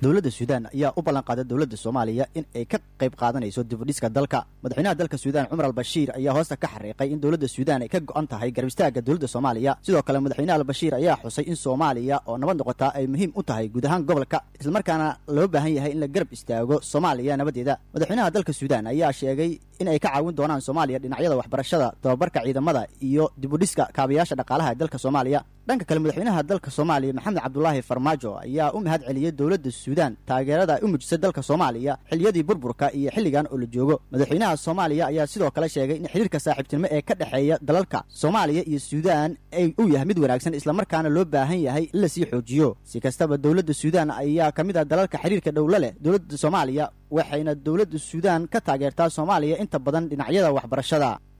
dowladda suudaan ayaa u ballan qaaday dowladda soomaaliya in ay ka qayb qaadanayso dibudhiska dalka madaxweynaha dalka suudaan cumar albashiir ayaa hoosta ka xariiqay in dowladda suudaan ay ka go'an tahay garab istaagga dowladda soomaaliya sidoo kale madaxweynaha albashiir ayaa xusay in soomaaliya oo nabad noqotaa ay muhiim u tahay guud ahaan gobolka islamarkaana loo baahan yahay in la garab istaago soomaaliya nabaddeeda madaxweynaha dalka suudaan ayaa sheegay in ay ka caawin doonaan soomaaliya dhinacyada waxbarashada tababarka ciidamada iyo dibudhiska kaabayaasha dhaqaalaha ee dalka soomaaliya dhanka kale madaxweynaha dalka soomaaliya maxamed cabdulaahi farmaajo ayaa u mahad celiyey dowladda suudaan taageerada ay u muujisay dalka soomaaliya xilliyadii burburka iyo xilligan oo la joogo madaxweynaha soomaaliya ayaa sidoo kale sheegay in xiriirka saaxiibtinimo ee ka dhexeeya dalalka soomaaliya iyo suudaan ay uu yahay mid wanaagsan islamarkaana loo baahan yahay in lasii xoojiyo si kastaba dowladda suudaan ayaa ka mid ah dalalka xiriirka dhowlo leh dowladda soomaaliya waxayna dowladda suudaan ka taageertaa soomaaliya inta badan dhinacyada waxbarashada